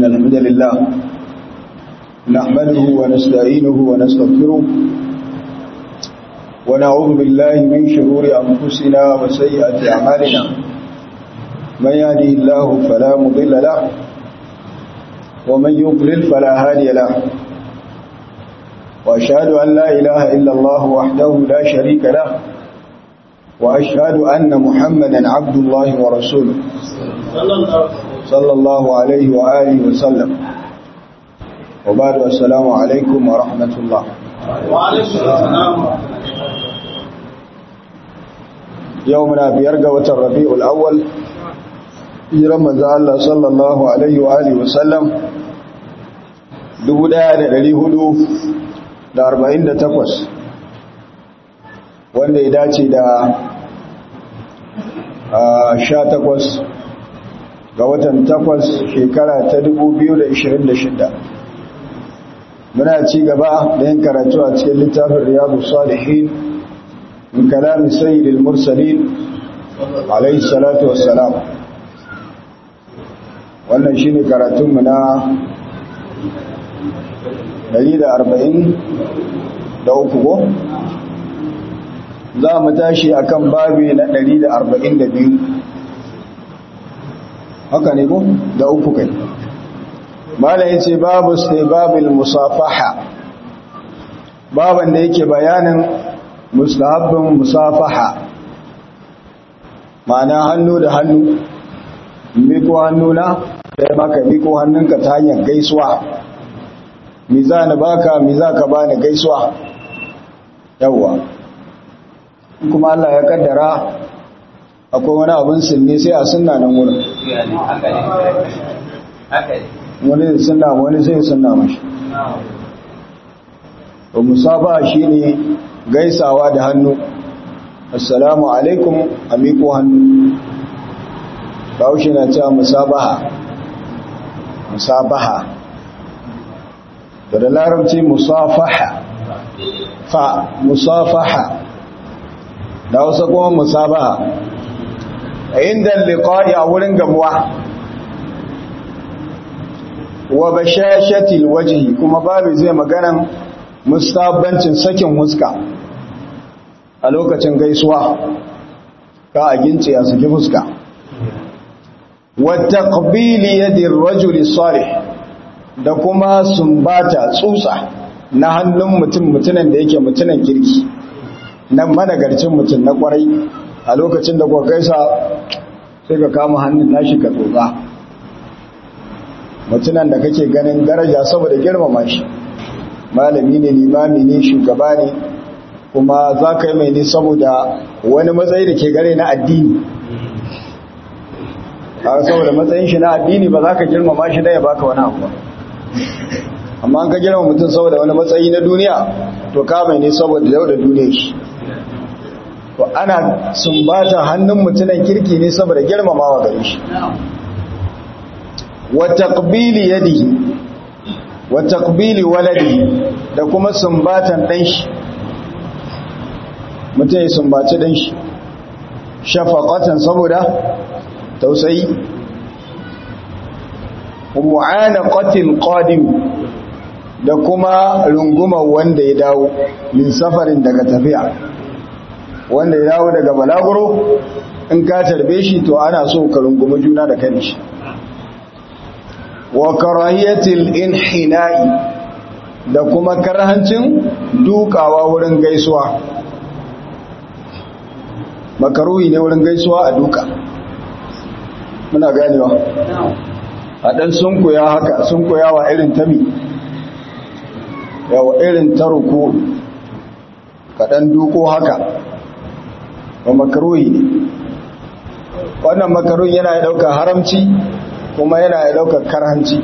إن الحمد لله نحمده ونستعينه ونستغفره ونعوذ بالله من شرور أنفسنا وسيئة أعمالنا من يهده الله فلا مضل له ومن يضلل فلا هادي له وأشهد أن لا إله إلا الله وحده لا شريك له وأشهد أن محمدا عبد الله ورسوله صلى الله عليه وآله وسلم وبعد السلام عليكم ورحمة الله وعليكم السلام يومنا بيرقى وتربيع الأول hijiran manzo Allah sallallahu alaihi wa alihi wa sallam 1448 wanda ya dace da 18 ga watan 8 shekara ta 2026 muna ci gaba da yin karatu a cikin littafin riyadu salihin min kalamin sayyidil mursalin alaihi salatu wassalam wannan shi ne karatunmu na 143 ko za mu tashi akan babi na 142 haka ne ko da uku kai mala ya ce babu sai babil musafaha baban da yake bayanin mustahabbin musafaha ma'ana hannu da hannu miko hannuna sai maka miko hannunka ta hanyar gaisuwa mi za ni baka mi za ka bani gaisuwa yawwa kuma Allah ya kaddara akwai wani abin sinne sai a sunna nan wurin wani zai sunna wani zai sunna mashi ba musaba shi ne gaisawa da hannu assalamu alaikum a miko hannu bahaushe na cewa musabaha musabaha da da larabci musafaha fa musafaha da wasu kuma musabaha a inda liqa'i a wurin gamuwa wa bashashatil wajhi kuma babu zai maganan mustabbancin sakin huska a lokacin gaisuwa ka a gince a saki fuska وتقبيل يد الرجل الصالح da kuma sumbata tsutsa na hannun mutum mutunan da yake mutunan kirki na managarcin mutum na kwarai a lokacin da kuka gaisa sai ka kama hannun nashi ka tsotsa mutunan da kake ganin daraja saboda girmama shi malami ne limami ne shugaba ne kuma za ka yi mai ne saboda wani matsayi da ke gare na addini a saboda matsayin shi na addini ba za ka girmama shi da ya baka wani abu amma an ka girma mutum saboda wani matsayi na duniya to ka mai ne saboda yau da duniya shi to ana sumbata hannun mutunan kirki ne saboda girmamawa gare shi wa taqbili yadihi wa taqbili waladihi da kuma sumbatan dan shi mutum ya sumbaci dan shi shafaqatan saboda tausayi mu'anaqatil qadim da kuma runguma wanda ya dawo min safarin daga tafiya wanda ya dawo daga balaguro in ka tarbe shi to ana so ka rungumi juna da kai shi wa karahiyatil inhina'i da kuma karhancin dukawa wurin gaisuwa makaruhi ne wurin gaisuwa a duka muna ganewa a ɗan sunkuya haka sunkuyawa irin tami yawa irin taruku kaɗan duko haka ba makaruhi ne wannan makaruhi yana ya ɗauka haramci kuma yana ya ɗauka karhanci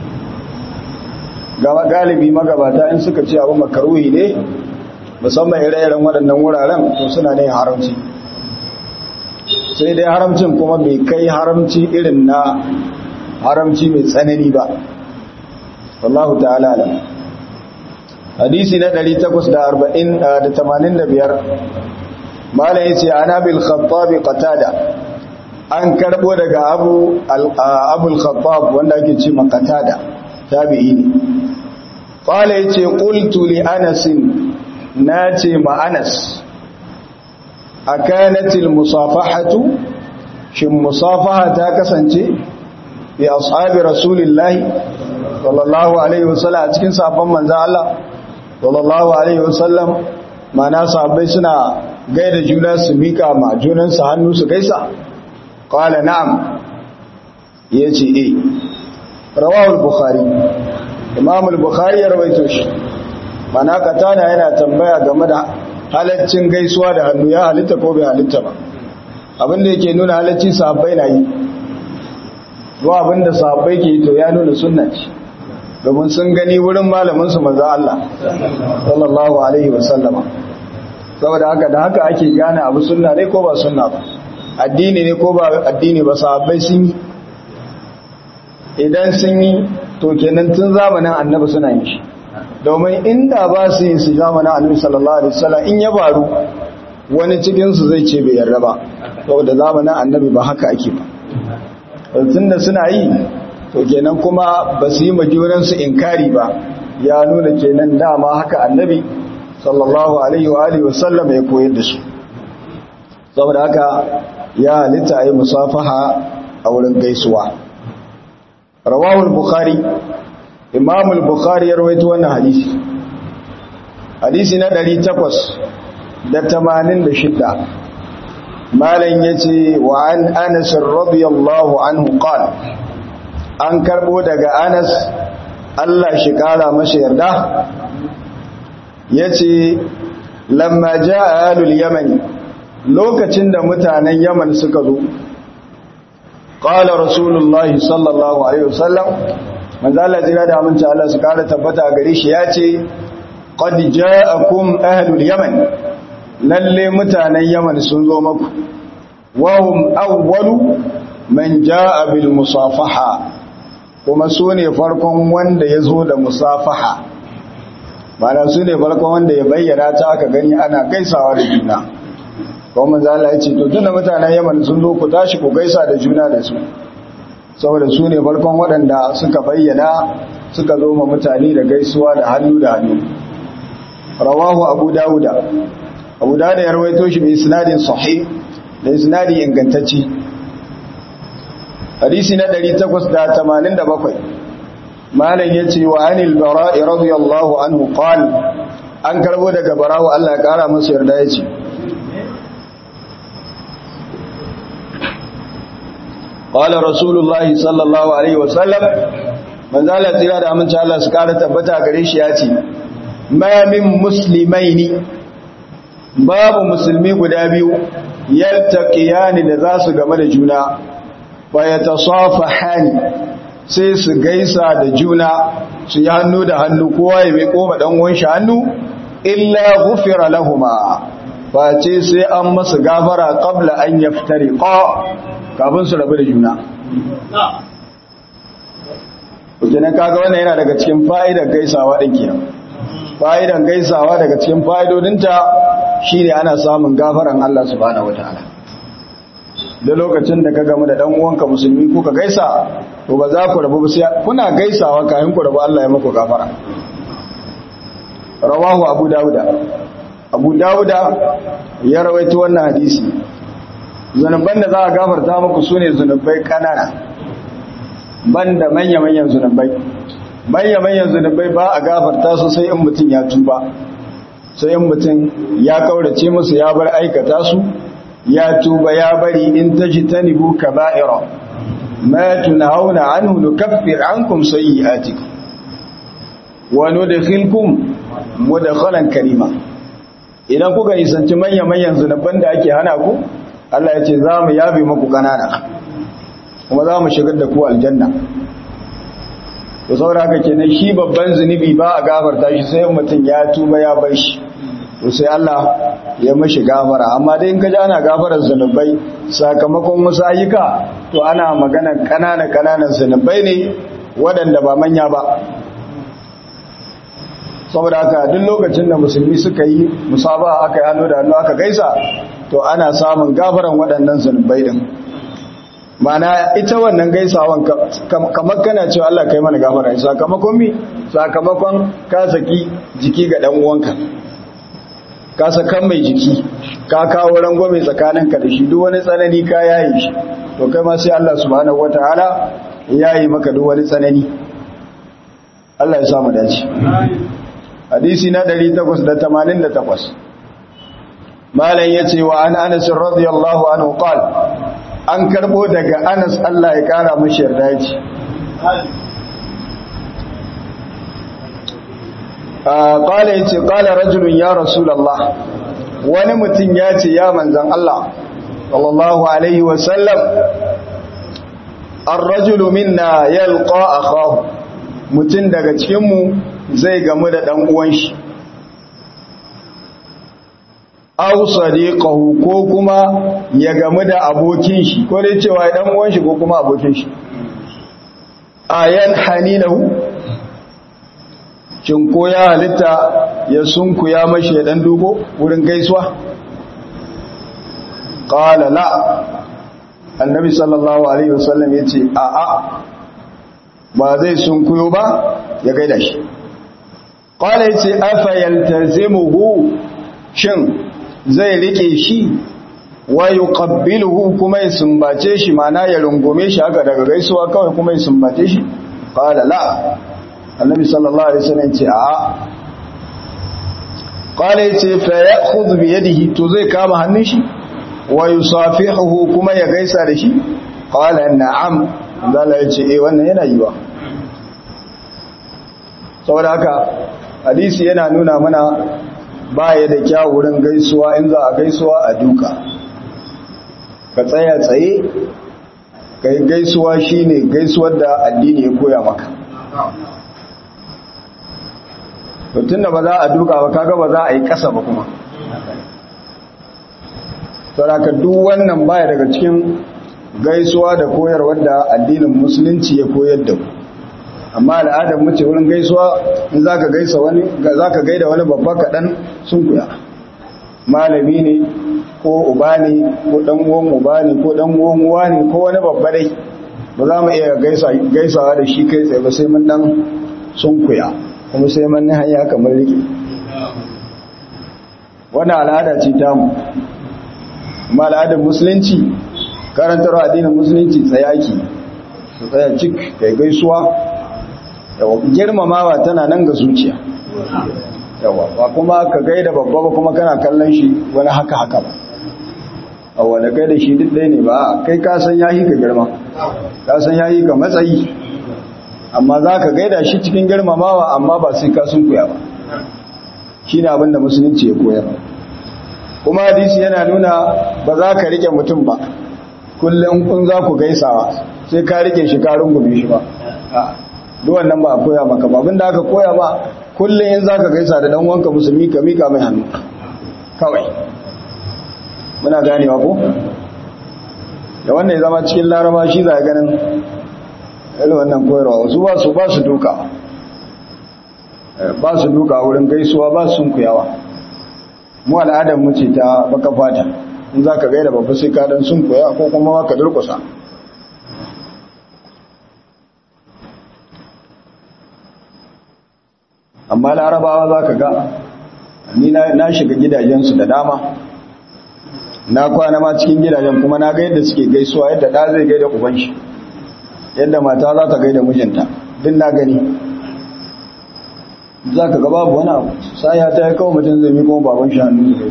gaba galibi magabata in suka ce abu makaruhi ne musamman ire-iren waɗannan wuraren to suna ne haramci sai dai haramcin kuma bai kai haramci irin na haramci mai tsanani ba wallahu ta'ala alam hadisi na 885 mala yace ana bil khattab qatada an karbo daga abu abul khattab wanda ake ce makatada tabi'i ne qala yace qultu li anas nace ma anas akanatil musafahatu shin musafaha ta kasance bi ashabi rasulillahi sallallahu alaihi wasallam a cikin sabon manzo Allah sallallahu alaihi wasallam mana sahabbai suna gaida juna su mika ma junansu hannu su gaisa qala na'am yace eh rawahu al-bukhari imam al-bukhari ya rawaito shi mana katana yana tambaya game da halaccin gaisuwa da hannu ya halitta ko bai halitta ba abinda yake nuna halaccin sahabbai na yi zuwa abinda sahabbai ke yi to ya nuna sunna ce domin sun gani wurin malamin su manzo Allah sallallahu alaihi wasallama saboda haka da haka ake gane abu sunna ne ko ba sunna ba addini ne ko ba addini ba sahabbai sun yi idan sun yi to kenan tun zamanin annabi suna yin shi domin inda ba su yin su zamanin annabi sallallahu alaihi wasallam in ya faru wani cikin su zai ce bai yarda ba saboda zamanin annabi ba haka ake ba tunda suna yi to kenan kuma ba su yi majuran su inkari ba ya nuna kenan dama haka annabi sallallahu alaihi wa alihi wasallam ya koyar da su saboda haka ya halitta ayi musafaha a wurin gaisuwa rawahu al-bukhari imam al-bukhari ya rawaito wannan hadisi hadisi na 886 malan yace wa an anas radiyallahu anhu qala an karbo daga anas Allah shi kara masa yarda yace lamma jaa alul yamani lokacin da mutanen yaman suka zo qala rasulullahi sallallahu alaihi wasallam manzo Allah jira da aminci Allah su kara tabbata gare shi yace qad ja'akum ahlul yaman lalle mutanen yaman sun zo maku wa hum awwalu man jaa bil musafaha kuma su ne farkon wanda ya zo da musafaha mana su ne farkon wanda ya bayyana ta aka gani ana gaisawa da juna kuma manzo Allah ya ce to tunda mutanen yaman sun zo ku tashi ku gaisa da juna da su saboda su ne farkon waɗanda suka bayyana suka zo ma mutane da gaisuwa da hannu da hannu rawahu abu dawuda abu dawuda ya rawaito shi bi isnadin sahih da isnadi ingantacci hadisi na 887 malam yace wa anil bara'i radiyallahu anhu qala an karbo daga barawo Allah ya kara masa yarda yace قال رسول الله صلى الله عليه وسلم من ذا الله تيرا da aminci Allah su kara tabbata gare shi ya ce ma min muslimaini babu musulmi guda biyu yaltaqiyani da za su game da juna fa yatasafahani sai su gaisa da juna su yi hannu da hannu kowa ya mai koma dan uwan shi hannu illa ghufira lahumu fa ce sai an masa gafara qabla an yaftariqa kafin su rabu da juna. Kukinan kaga wannan yana daga cikin fa'idar gaisawa ɗin kenan. Fa'idan gaisawa daga cikin fa'idodinta shi ne ana samun gafaran Allah subhanahu wa ta'ala. Da lokacin da ka gamu da ɗan uwanka musulmi kuka gaisa, to ba za ku rabu sai kuna gaisawa kayan ku rabu Allah ya muku gafara. Rawahu Abu Dawuda. Abu Dawuda ya rawaito wannan hadisi. zunuban da za a gafarta muku su ne zunubai kanana ban da manya-manyan zunubai manya-manyan zunubai ba a gafarta su sai in mutum ya tuba sai in mutum ya kaurace musu ya bar aikata su ya tuba ya bari in ta ji ta nibu ka ba'ira ma tunhauna anhu nukaffir ankum sayyi'atikum wa nudkhilkum mudkhalan karima idan kuka nisanci manya-manyan zunuban da ake hana ku Allah ya ce za mu yabe maku kanana kuma za mu shigar da ku aljanna to saboda haka kenan shi babban zunubi ba a gafarta shi sai mutum ya tuba ya bar shi to sai Allah ya mashi gafara amma dai in ka ji ana gafarar zunubai sakamakon wasu ayyuka to ana magana kanana kananan zunubai ne waɗanda ba manya ba saboda haka duk lokacin da musulmi suka yi musaba aka yi hannu da hannu aka gaisa to ana samun gafaran waɗannan zunubai din mana ita wannan gaisawan kamar kana cewa Allah kai mana gafara sakamakon mi sakamakon ka saki jiki ga dan uwanka ka sakan mai jiki ka kawo rangwame tsakaninka da shi duk wani tsanani ka yayi shi to kai ma sai Allah subhanahu wataala yayi maka duk wani tsanani Allah ya sa mu dace hadisi na 888 malam yace wa an Anas radiyallahu anhu qala an karbo daga Anas Allah ya kara mashi yarda yace qala yace qala rajulun ya rasulullah wani mutum ya ce ya manzan Allah sallallahu alaihi wa sallam ar-rajulu minna yalqa akahu mutum daga cikin mu zai gamu da dan uwan shi aw sadiqahu ko kuma ya gamu da abokin shi ko dai cewa dan uwan shi ko kuma abokin shi ayan hanilahu shin ko ya halitta ya sunku ya mashi ya dan dubo wurin gaisuwa qala la annabi sallallahu alaihi wasallam yace a a ba zai sunkuyo ba ya gaida shi qala yace afa yaltazimuhu shin zai rike shi wa yuqabbiluhu kuma ya sumbace shi mana ya rungume shi haka daga gaisuwa kawai kuma ya sumbace shi qala la annabi sallallahu alaihi wasallam ce a'a qala yace fa ya'khudhu bi yadihi to zai kama hannun shi wa yusafihuhu kuma ya gaisa da shi qala na'am zalla yace eh wannan yana yiwa saboda haka hadisi yana nuna mana baya da kyau wurin gaisuwa in za a gaisuwa a duka ka tsaya tsaye kai gaisuwa shine gaisuwar da addini ya koya maka tun da ba za a duka ba kaga ba za a yi kasa ba kuma saraka duk wannan baya daga cikin gaisuwa da koyarwar da addinin musulunci ya koyar da amma al'adar mace wurin gaisuwa in za ka gaisa wani za ka gaida wani babba kaɗan sun kuya malami ne ko uba ne ko ɗan uwan uba ne ko ɗan uwan uwa ne ko wani babba dai ba za mu iya gaisawa da shi kai tsaye ba sai mun ɗan sun kuya kuma sai manni hanya kamar rike wani al'ada ce tamu amma al'adar musulunci karantarwa addinin musulunci tsayaki su tsaya cik kai gaisuwa yawa girmamawa tana nan ga zuciya yawa ba kuma ka gaida babba ba kuma kana kallon shi wani haka haka ba awa da kai da shi duk ɗaya ne ba kai ka san yahi ka girma ka san yahi ka matsayi amma za ka gaida shi cikin girmamawa amma ba sai ka sun kuya ba shi ne abinda musulunci ya koyar kuma hadisi yana nuna ba za ka rike mutum ba kullum kun za ku gaisawa sai ka rike shi ka rungume shi ba duwan nan ba a koya maka ba abinda aka koya ba kullum in za ka gaisa da wanka musulmi ka mika mai hannu kawai muna ganewa ko da wannan ya zama cikin laraba shi za a ganin irin wannan koyarwa wasu ba su ba su duka ba su duka wurin gaisuwa ba su sunkuyawa mu al'adar mu ce ta baka fata in za ka gaida babba sai ka dan sunkuya ko kuma ka durkusa amma larabawa za ka ga ni na shiga gidajensu da dama na kwana ma cikin gidajen kuma na ga yadda suke gaisuwa yadda ɗa zai gaida uban shi yadda mata za ta gaida mijinta duk na gani za ka ga babu wani abu sai ya ta yi kawo mutum zai miko baban shi hannu zai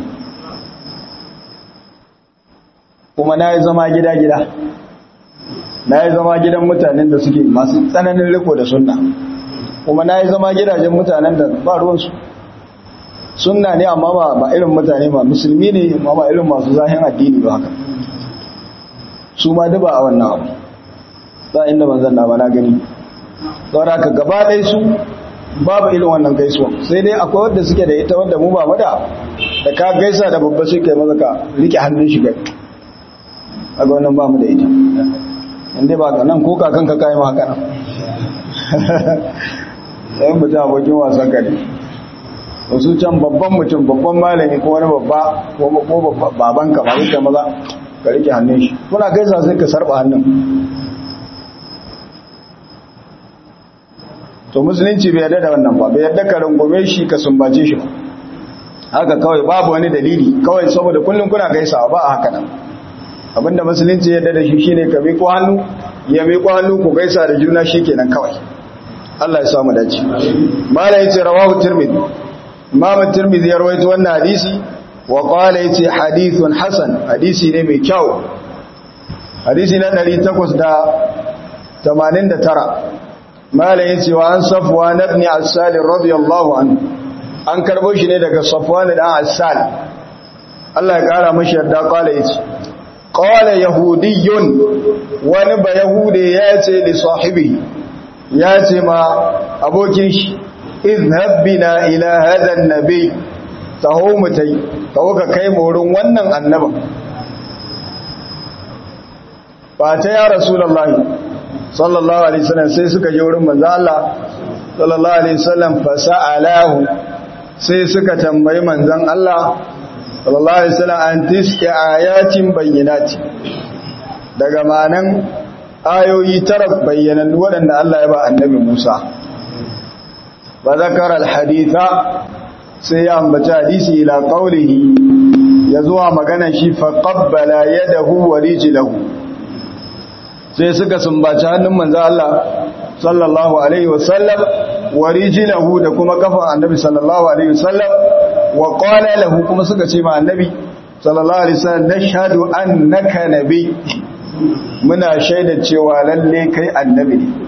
kuma na yi zama gida-gida na yi zama gidan mutanen da suke masu tsananin riko da sunna kuma na yi zama gidajen mutanen da ba ruwansu sunna ne amma ba ba irin mutane ba musulmi ne amma ba irin masu zahin addini ba haka su ma duba a wannan abu ba inda manzan na ba na gani saboda ka gaba ɗaya su babu irin wannan gaisuwa sai dai akwai wadda suke da ita wadda mu ba mu da da ka gaisa da babba sai kai maza ka rike hannun shi gai a ga wannan ba mu da ita inda ba ka nan ko kakan ka kayi ma haka nan sai mutum abokin wasan ka ne wasu can babban mutum babban malami ko wani babba ko baban ka ba zai maza ka rike hannun shi kuna gaisa sai ka sarba hannun to musulunci bai yarda da wannan ba bai yarda ka rungume shi ka sumbace shi ba haka kawai babu wani dalili kawai saboda kullum kuna gaisawa ba a haka nan abinda musulunci yarda da shi shine ka miƙo hannu ya miƙo hannu ku gaisa da juna shikenan kawai Allah ya samu dace mala yace rawahu tirmidhi imam tirmidhi ya rawaito wannan hadisi wa qala yace hadithun hasan hadisi ne mai kyau hadisi na 889 mala yace wa an safwan ibn asal radiyallahu anhu an karbo shi ne daga safwan dan asal Allah ya kara mashi yarda qala yace qala yahudiyyun wani ba yahude yace li sahibihi yace ma abokin shi izhab bina ila hadha an-nabi taho mutai taho ka kai mu wurin wannan annabin ba ta ya rasulullahi sallallahu alaihi wasallam sai suka je wurin manzo Allah sallallahu alaihi wasallam fasa'alahu sai suka tambayi manzon Allah sallallahu alaihi wasallam an tiske ayatin bayyinati daga manan ayoyi tara bayyanan waɗanda Allah ya ba annabi Musa ba zakara alhaditha sai ya ambaci hadisi ila qawlihi ya zuwa magana shi fa qabbala yadahu wa rijlahu sai suka sumbaci hannun manzo Allah sallallahu alaihi wasallam wa rijlahu da kuma kafan annabi sallallahu alaihi wasallam wa qala lahu kuma suka ce ma annabi sallallahu alaihi wasallam nashhadu annaka nabi muna shaida cewa lalle kai annabi ne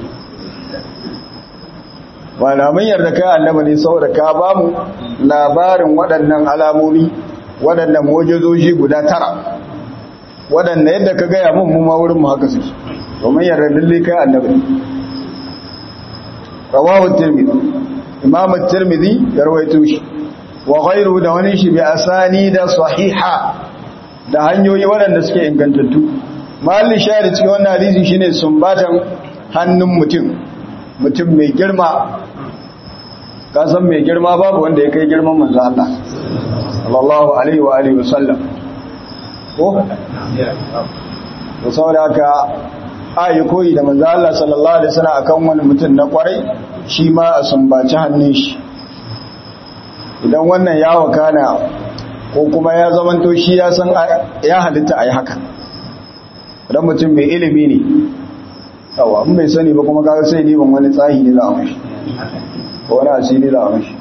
wala mun yarda kai annabi ne saboda ka ba mu labarin waɗannan alamomi waɗannan mujizoji guda tara waɗanda yadda ka gaya mun mu ma wurin mu haka suke domin yarda lalle kai annabi ne rawahu tirmidhi imam at-tirmidhi ya rawaito shi wa ghayruhu da wani shi bi asani da sahiha da hanyoyi waɗanda suke ingantattu mahallin shahidi cikin wannan hadisi shine sumbatan hannun mutum mutum mai girma ka san mai girma babu wanda ya kai girman manzo Allah sallallahu alaihi wa alihi wasallam ko to saboda haka ayi koyi da manzo Allah sallallahu alaihi wasallam akan wani mutum na kwarai shi ma a sumbaci hannun shi idan wannan ya wakana ko kuma ya zamanto shi ya san ya halitta ayi haka idan mutum mai ilimi ne yawa in bai sani ba kuma kaga sai ne ban wani tsahi ne za a mashi ko wani asiri za a mashi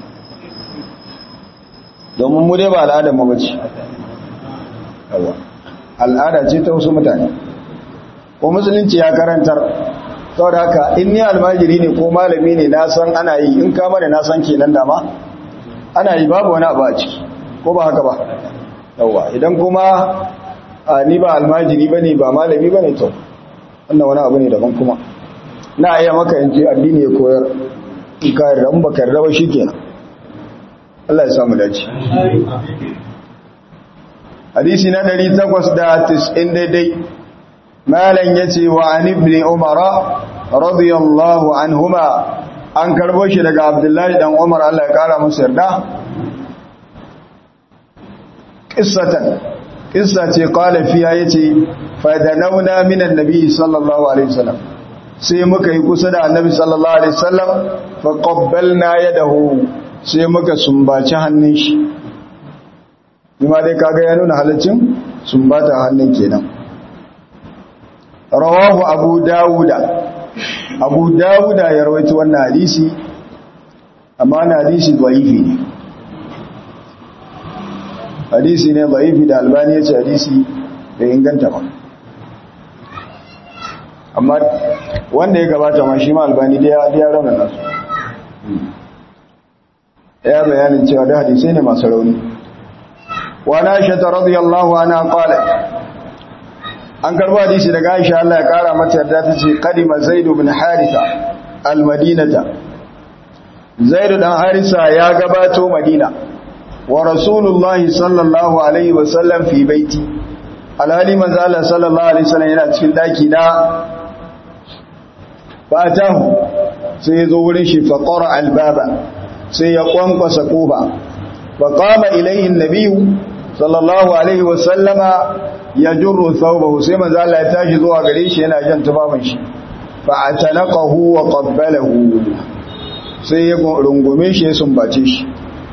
domin mu dai ba al'adar mu bace yawa al'ada ce ta wasu mutane ko musulunci ya karantar saboda haka in ni almajiri ne ko malami ne na san ana yi in kama da na san kenan dama ana yi babu wani abu a ciki ko ba haka ba yawa idan kuma a ni ba almajiri ba ne ba malami ba ne to wannan wani abu ne daban kuma na iya maka in ce addini ya koyar in ka yarda in baka yarda ba shikenan Allah ya samu dace hadisi na 890 daidai malan yace wa an ibn umar radiyallahu anhuma an karbo shi daga abdullahi dan umar Allah ya kara masa yarda qissatan kissa ce kala fiya ya ce fadanauna minan nabi sallallahu alaihi wasallam sai muka yi kusa da annabi sallallahu alaihi wasallam fa qabbalna yadahu sai muka sumbaci hannun shi kuma dai kaga ya nuna halaccin sumbata hannun kenan rawahu abu dawuda abu dawuda ya rawaito wannan hadisi amma na hadisi dhaifi ne hadisi ne dhaifi da albani yace hadisi bai inganta ba amma wanda ya gabata ma shi ma albani da ya ya rauna nasu ya bayanin cewa da hadisi ne masu rauni wa na aisha radiyallahu anha qalat an karbo hadisi daga Aisha Allah ya kara mata yarda tace qadima Zaid ibn Haritha al-Madinata Zaid dan Harisa ya gabato Madina wa Rasulullahi sallallahu alaihi wa sallam fi baiti alhali manzo Allah sallallahu alaihi wasallam yana cikin daki na fatahu sai ya zo wurin shi fa qara al-baba sai ya kwankwasa kofa fa qama ilayhi an-nabiy sallallahu alaihi wa sallama ya jurru thawbahu sai manzo Allah ya tashi zuwa gare shi yana jan tubabin shi fa atanaqahu wa qabbalahu sai ya rungume shi ya sumbace shi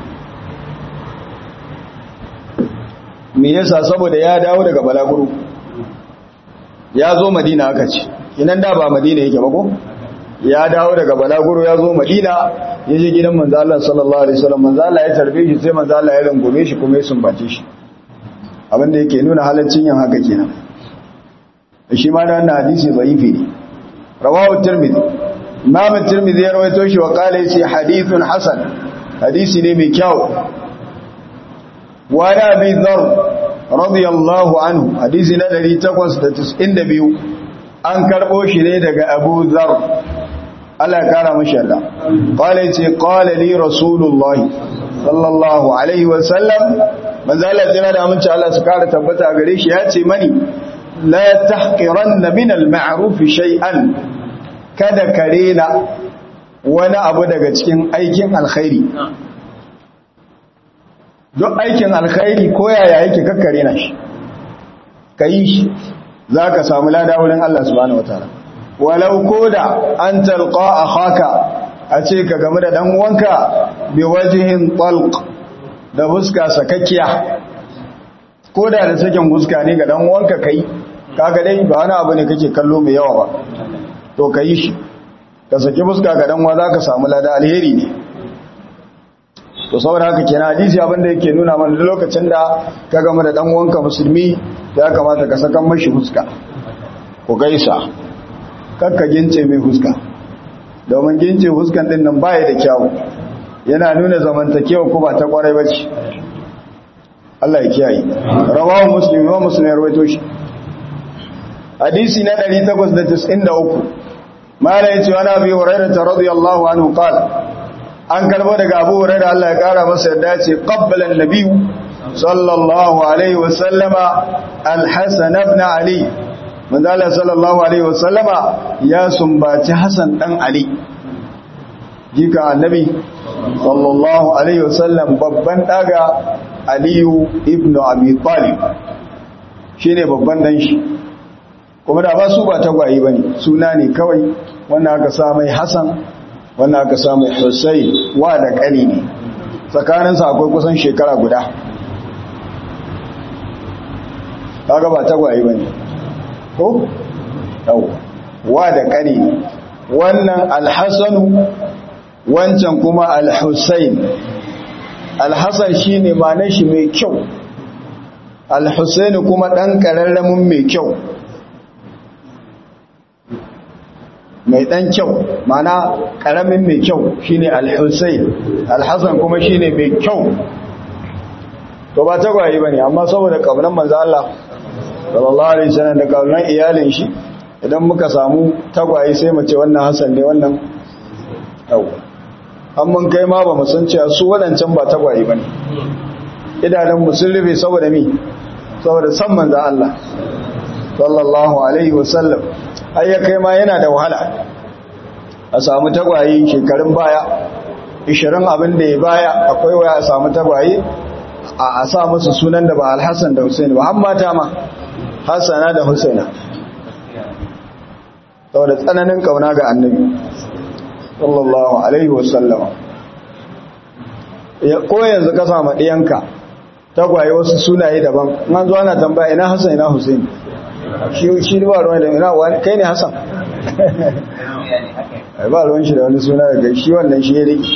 me yasa saboda ya dawo daga balaguro ya zo madina aka ce inan da ba madina yake ba ko ya dawo daga balaguro ya zo madina ya je gidan manzo Allah sallallahu alaihi wasallam manzo Allah ya tarbe shi sai manzo Allah ya rungume shi kuma ya sumbace shi abinda yake nuna halaccin yin haka kenan shi ma da wannan hadisi dhaifi ne rawahu tirmidhi imam tirmidhi ya rawaito shi wa qala yace hadithun hasan hadisi ne mai kyau wa da bi dhar radiyallahu anhu hadisi na 892 an karbo shi ne daga abu dhar Allah ya kara mashi yarda qala yace qala li rasulullahi sallallahu alaihi wa sallam manzo Allah jira da amince Allah su kara tabbata gare shi ya ce mani la tahqiranna min al-ma'ruf shay'an kada ka rena wani abu daga cikin aikin alkhairi duk aikin alkhairi ko yaya yake kakkare na shi ka yi shi za ka samu lada wurin Allah subhanahu wa ta'ala walau ko da an talqa akhaka a ce ka game da dan uwanka bi wajhin talq da fuska sakakkiya ko da da sakin fuska ne ga dan uwanka kai kaga dai ba wani abu ne kake kallo mai yawa ba to ka yi shi ka saki fuska ga dan uwa zaka samu lada alheri ne to saboda haka kenan hadisi abinda yake nuna mana duk lokacin da ka game da dan uwanka musulmi ya kamata ka saka mashi fuska ku gaisa kakka gince mai fuska domin gince fuskan din nan baya da kyawu yana nuna zamantakewa ku ba ta kwarai bace Allah ya kiyaye rawahu muslim wa muslim ya rawaito shi hadisi na 893 mala yace wa nabi hurairah radiyallahu anhu qala an karbo daga abu hurairah Allah ya kara masa yadda ce qabbala an-nabiy sallallahu alaihi wa sallama al-hasan ibn ali manzala sallallahu alaihi wa sallama ya sumbaci hasan dan ali jika annabi sallallahu alaihi wa sallam babban daga aliyu ibn abi talib shine babban dan shi kuma da ba su ba tagwaye bane suna ne kawai wannan aka sa mai hasan wannan aka sa mai husayn wa da kani ne tsakaninsa akwai kusan shekara guda kaga ba tagwaye bane ko yau wa da kani wannan alhasanu wancan kuma alhusayn alhassan shine ma'anar shi mai kyau alhusayn kuma dan kararramin mai kyau mai dan kyau mana karamin mai kyau shine al-Husayn al-Hasan kuma shine mai kyau to ba tagwaye bane amma saboda kaunan manzo Allah sallallahu alaihi wasallam da kaunan iyalin shi idan muka samu tagwaye sai mu ce wannan Hasan ne wannan yau an mun kai ma ba mu san cewa su wadancan ba tagwaye bane idanun mu sun rufe saboda mi saboda san manzo Allah sallallahu alaihi wasallam ai ya kai ma yana da wahala a samu tagwaye shekarun baya 20 abin da ya baya akwai waya a samu tagwaye a sa musu sunan da ba alhassan da husaini ba mata ma hassana da husaina saboda tsananin kauna ga annabi sallallahu alaihi wasallama ko yanzu ka samu ɗiyanka tagwaye wasu sunaye daban an zo ana tambaya ina hassan ina husaini shi ba ruwan da ina wani kai ne hassan ba ruwan shi da wani suna daga shi wannan shi ya riki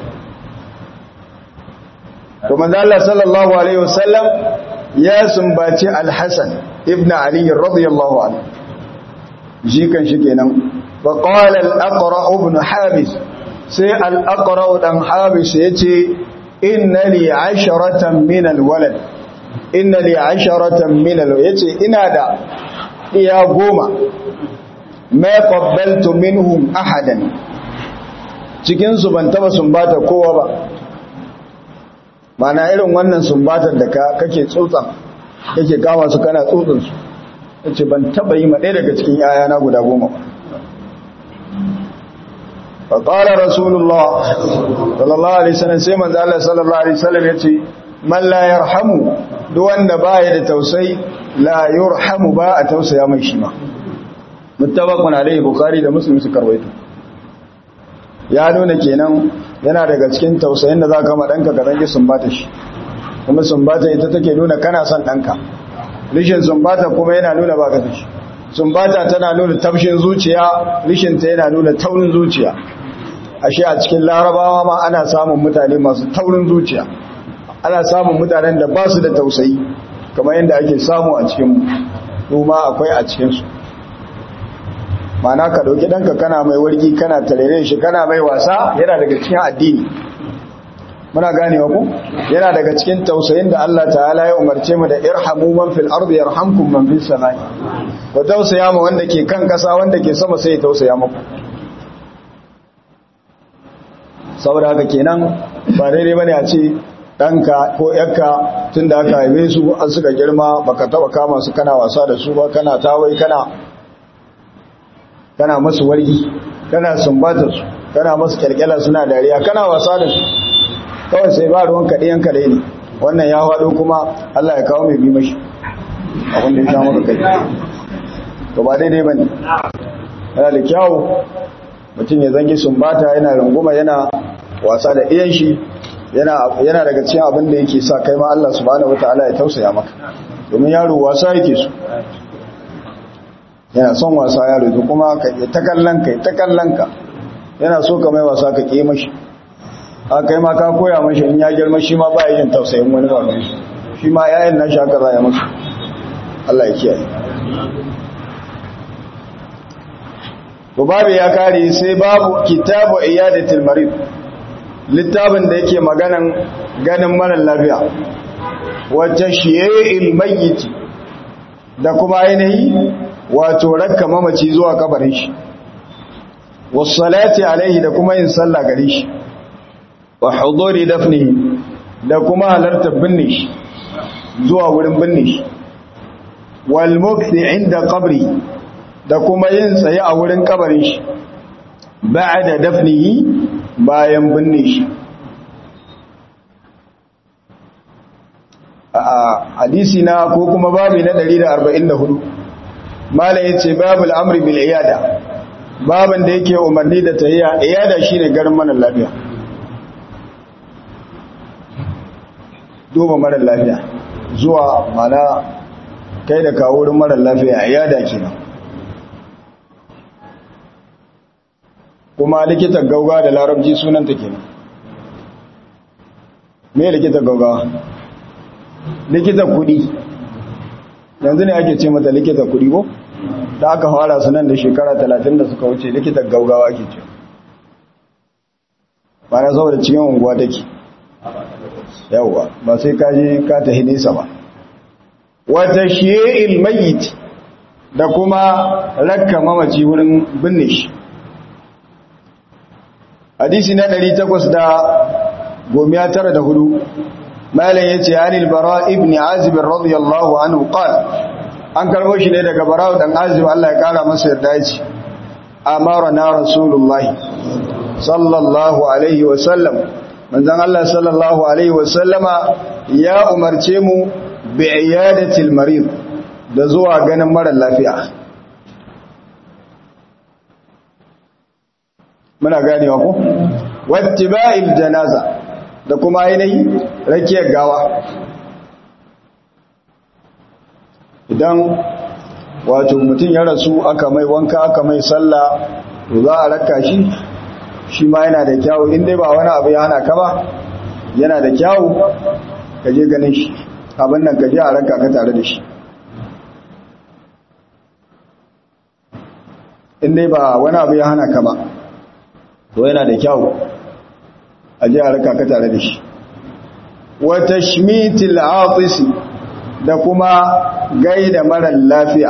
to manzo Allah sallallahu alaihi wasallam ya sumbaci al-Hasan ibn Ali radiyallahu anhu shi kan shi kenan fa qala al-Aqra ibn Habis sai al-Aqra dan Habis yace inna li 'asharatan min al-walad inna li 'asharatan min al yace ina da iya goma ma qabbaltu minhum ahadan cikin su ban taba sumbata kowa ba mana irin wannan sumbatar da ka kake tsotsan kake kama su kana tsotsin su yace ban taba yi ma ɗaya daga cikin yayana guda goma ba فقال رسول الله صلى الله عليه وسلم sai manzo Allah sallallahu alaihi wasallam yace man la yarhamu duk wanda baya da tausayi la yurhamu ba a tausaya mai shi ma muttafaqun alaihi bukhari da muslim suka rawaito ya nuna kenan yana daga cikin tausayin da zaka ma danka ka zangi sumbata shi kuma sumbata ita take nuna kana son danka rishin sumbata kuma yana nuna baka da shi sumbata tana nuna tafshin zuciya rishin ta yana nuna taurin zuciya ashe a cikin larabawa ma ana samun mutane masu taurin zuciya ana samun mutanen da ba su da tausayi kamar yadda ake samu a cikin mu ma akwai a cikinsu mana ka ɗauki ɗanka kana mai wargi kana tarere shi kana mai wasa yana daga cikin addini muna gane ku yana daga cikin tausayin da Allah ta'ala ya umarce mu da irhamu man fil ardi yarhamkum man fis samai ku tausaya ma wanda ke kan kasa wanda ke sama sai ya tausaya muku saboda haka kenan ba daidai bane a ce ɗanka ko ‘yarka tun da aka haife su an suka girma baka taba kama su kana wasa da su ba kana tawai kana kana masu wargi kana sumbata su kana masu kyalkyala suna dariya kana wasa da su kawai sai ba ruwan kaɗayan kaɗai ne wannan ya haɗo kuma Allah ya kawo mai bi mashi abin da ya sha maka kai to ba daidai ba ne yana da kyawu mutum ya zangi sumbata yana runguma yana wasa da iyan shi yana daga cikin abin da yake sa kai ma Allah subhanahu wataala ya tausaya maka domin yaro wasa yake so yana son wasa yaro to kuma ka ta kallon ka ta kallon ka yana so ka mai wasa ka ke mashi a kai ma ka koya mashi in ya girma shi ma ba ya yin tausayin wani ba mai shi ma yayin nan shi haka za ya masa Allah ya kiyaye to babu ya kare sai babu kitabu iyadatul marid littafin da yake maganan ganin marar lafiya wacce shiye mayyiti da kuma ainihi wato rakka mamaci zuwa kabarin shi wassalati alaihi da kuma yin sallah gare shi wa huduri dafnihi da kuma halartar binne shi zuwa wurin binne shi wal mukthi inda qabri da kuma yin tsaye a wurin kabarin shi ba'da dafnihi bayan binne shi a hadisi na ko kuma babi na 144 malam yace babul amri bil iyada babin da yake umarni da tahiyya iyada shine garin mana lafiya duba mara lafiya zuwa mana kai da kawo wurin mara lafiya iyada kenan kuma likitan gauga da larabci sunanta kenan me likitan gauga likitan kudi yanzu ne ake ce mata likitan kudi ko da aka fara sunan da shekara talatin da suka wuce likitan gaugawa ake ce ba na saboda cikin unguwa take yawwa ba sai kaji ka tahi nesa ba wata shi'il mayyit da kuma rakka mamaci wurin binne shi hadisi na 894 malam yace anil bara ibn azib radiyallahu anhu qala an karbo shi ne daga bara dan azib Allah ya kara masa yarda yace amara na rasulullahi sallallahu alaihi wa sallam manzon Allah sallallahu alaihi wa sallama ya umarce mu bi iyadatil marid da zuwa ganin mara lafiya muna ganewa ko wattiba'il janaza da kuma ainihi rakiyar gawa idan wato mutum ya rasu aka mai wanka aka mai sallah to za a raka shi shi ma yana da kyawu in dai ba wani abu ya hana ka ba yana da kyawu ka je ganin shi abin nan ka je a raka ka tare da shi in dai ba wani abu ya hana ka ba to yana da kyau a ji a raka ka tare da shi wata shmitil atisi da kuma gaida mara lafiya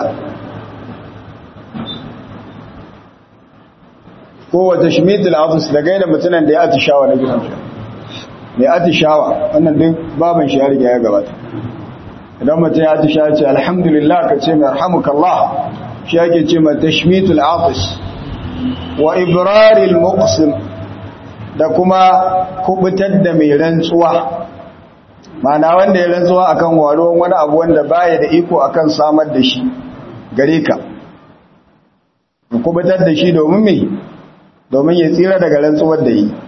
ko wata shmitil atisi da gaida mutunan da ya atishawa na gidan shi mai atishawa wannan duk baban shi ya riga ya gabata idan mutum ya atishawa ce alhamdulillah ka ce mai rahamukallah shi ake ce mai tashmitul atis wa ibraril muqsim da kuma kubutar da mai rantsuwa mana wanda ya rantsuwa akan waruwan wani abu wanda baya da iko akan samar da shi gare ka ka kubutar da shi domin me domin ya tsira daga rantsuwar da yi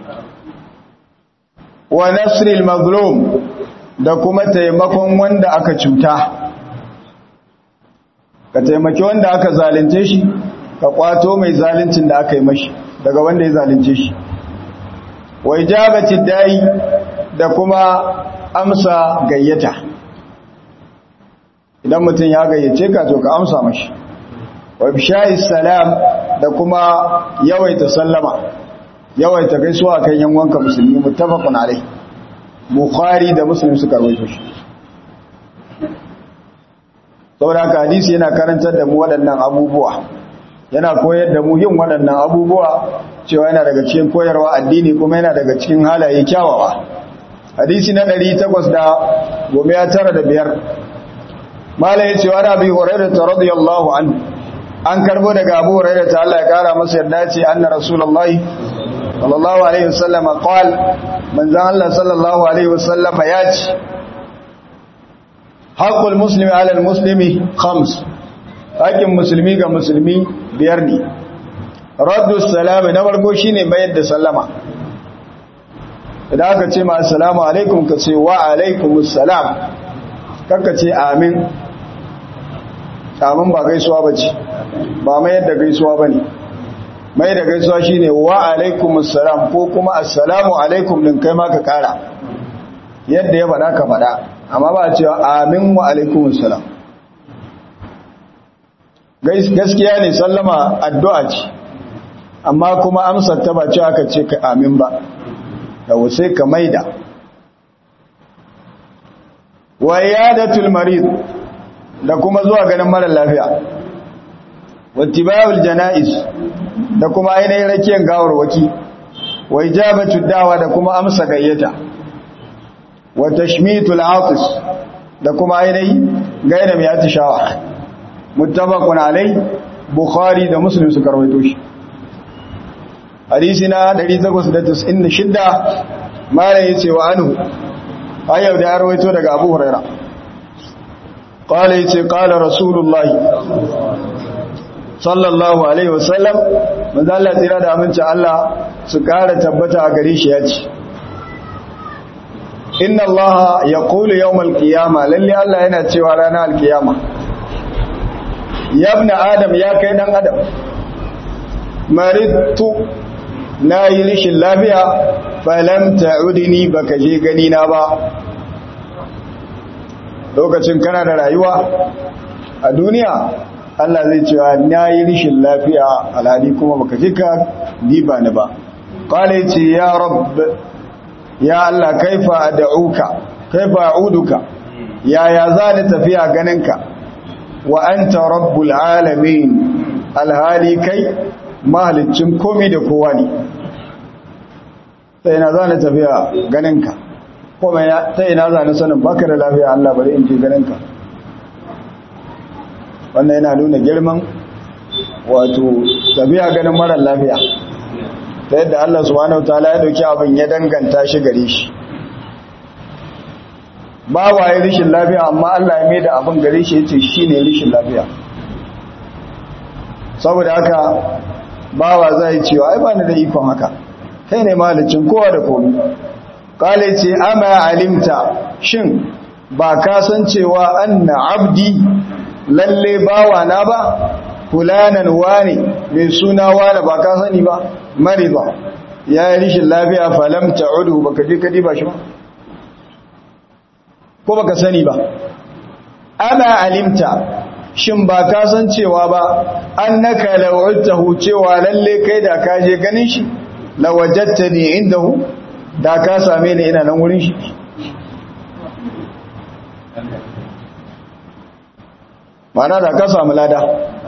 wa nasril mazlum da kuma taimakon wanda aka cuta ka taimaki wanda aka zalunce shi ka kwato mai zaluncin da aka yi mashi daga wanda ya zalunce shi wa ijabati dai da kuma amsa gayyata idan mutum ya gayyace ka to ka amsa mashi wa bishayi salam da kuma yawaita sallama yawaita gaisuwa kan yan wanka musulmi muttafaqun alai bukhari da muslim suka rawaito shi saboda haka hadisi yana karantar da mu waɗannan abubuwa yana koyar da mu yin waɗannan abubuwa cewa yana daga cikin koyarwa addini kuma yana daga cikin halaye kyawawa hadisi na 895 mala yace wa rabi hurairah radiyallahu anhu an karbo daga abu hurairah ta Allah ya kara masa yarda ce anna rasulullahi sallallahu alaihi wasallam qal manzan Allah sallallahu alaihi wasallam ya ce haqqul muslimi ala al-muslimi khams haƙin musulmi ga musulmi biyar ne raddu salami na farko shine mayar da sallama idan aka ce ma assalamu alaikum ka ce wa alaikumus salam kakka ce amin amin ba gaisuwa bace ba mayar da gaisuwa bane mai da gaisuwa shine wa alaikumus salam ko kuma assalamu alaikum din kai ma ka kara yadda ya faɗa ka faɗa amma ba a cewa amin wa alaikumus salam gaskiya ne sallama addu'a ce amma kuma amsar ta ba ce aka ce ka amin ba da sai ka maida wa iyadatul marid da kuma zuwa ganin mara lafiya wattiba'ul janaiz da kuma ainihin rakiyar gawarwaki wa ijabatud dawa da kuma amsa gayyata wa tashmitul atis da kuma ainihin gaida mai atishawa muttafaqun alai bukhari da muslim suka rawaito shi hadisi na 896 malai yace wa anhu ayyau da rawaito daga abu huraira qala yace qala rasulullahi sallallahu alaihi wasallam manzo Allah tsira da aminci Allah su kara tabbata a gare shi yace inna allaha yaqulu yawmal qiyamah lalle Allah yana cewa ranar alkiyama yabna adam ya kai dan adam maritu na yi rishin lafiya falam ta'udini baka je gani na ba lokacin kana da rayuwa a duniya Allah zai cewa na yi rishin lafiya alhali kuma baka je ka diba ni ba qala yace ya rabb ya Allah kaifa ad'uka kaifa a'uduka yaya za ni tafiya ganinka wa anta rabbul alamin alhali kai mahalicin komai da kowa ne sai na za ni tafiya ganinka kuma ta ina za ni sanin baka da lafiya Allah bari in je ganinka wannan yana nuna girman wato tafiya ganin marar lafiya ta yadda Allah subhanahu wataala ya dauki abin ya danganta shi gare shi ba waye rishin lafiya amma Allah ya mai da abin gare shi yace shine rishin lafiya saboda haka bawa zai cewa ai ba ni da ikon haka kai ne malicin kowa da komai kale ce ama alimta shin ba ka san cewa anna abdi lalle bawa na ba fulanan wani mai suna wani ba ka sani ba mariba ya yi rishin lafiya falam ta'udu baka je kadi ba shi ba ko baka sani ba ana alimta shin ba ka san cewa ba annaka law'tahu cewa lalle kai da ka je ganin shi lawajadtani indahu da ka same ni ina nan wurin shi mana da ka samu lada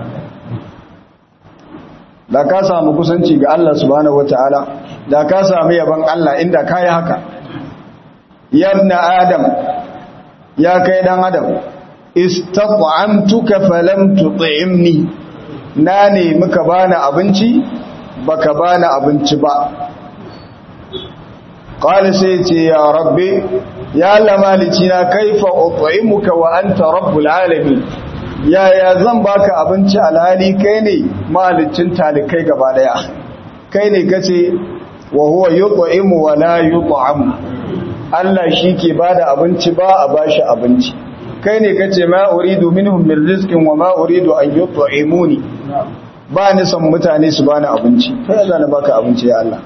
da ka samu kusanci ga Allah subhanahu wataala da ka samu yaban Allah inda kai haka yabna adam ya kai dan adam istat'amtuka falam tut'imni na ne muka bani abinci baka bani abinci ba qala sai ce ya rabbi ya Allah malicina kaifa ut'imuka wa anta rabbul alamin yaya zan baka abinci alhali kai ne malicin talikai gaba daya kai ne kace wa huwa yut'imu wa la yut'am Allah shi ke bada abinci ba a bashi abinci kai ne kace ma uridu minhum min rizqin wa ma uridu an yut'imuni ba ni son mutane su bani abinci kai Allah na baka abinci ya Allah